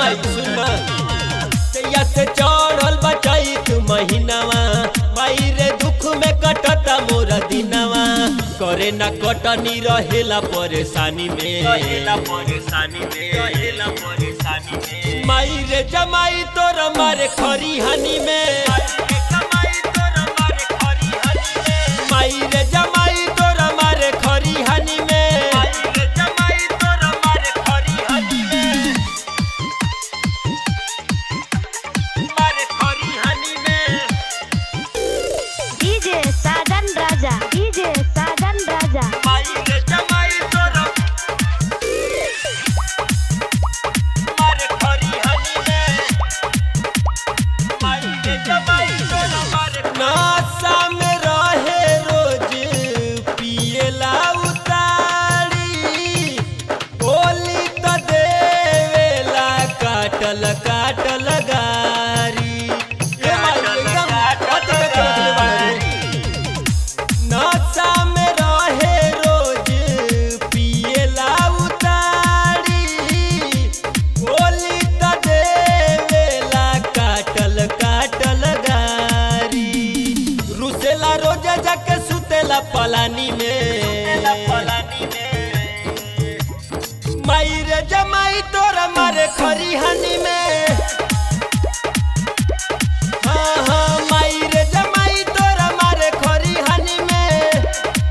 माई सुन तैया से चढ़ल बचाई तू महीनावा माई रे दुख में कटता मोरा दिनवा करे ना कटनी रहेला परेशानी में रहेला परेशानी में रहेला परेशानी में माई रे जमाई तोर मारे खरी हनी में माई रे जमाई तोर मारे खरी हनी में मारे खरी हनी में डीजे साजन राजा डीजे साजन राजा माई रे जमाई तोर मारे खरी हनी में माई रे जमाई तोर मारे नासा में रहे रोज पिएला उतारी बोली त देवेला काटल काटल गारी ए माई एकदम अति के चले बाड़ी नशा में रहे रोज पिएला उतारी बोली त देवेला काटल काटल गारी रुसेला रोज जाके सुतेला पलानी में माई रे जमाई तोरा मारे खरी हनी में हाँ हाँ माई रे जमाई तोरा मारे खरी हनी में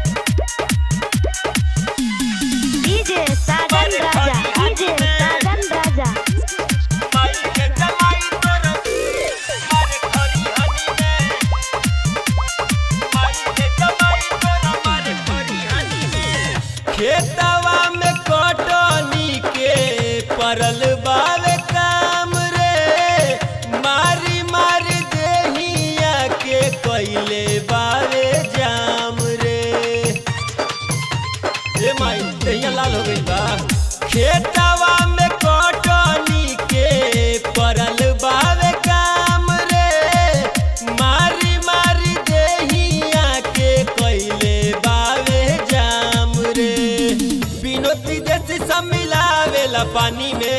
डीजे साजन राजा डीजे साजन राजा माई रे जमाई तोरा मारे खरी हनी में माई रे जमाई तोरा मारे खरी हनी में खेतवा में कटनी के परल बावे काम रे मारी मारी देहिया के कैले बावे जाम रे ए माई दहिया लाल हो गई बा खेतवा में कटनी के परल बावे काम रे मारी मारी देहिया के कैले बावे जाम रे बिनोती जैसी सब मिलावेला पानी में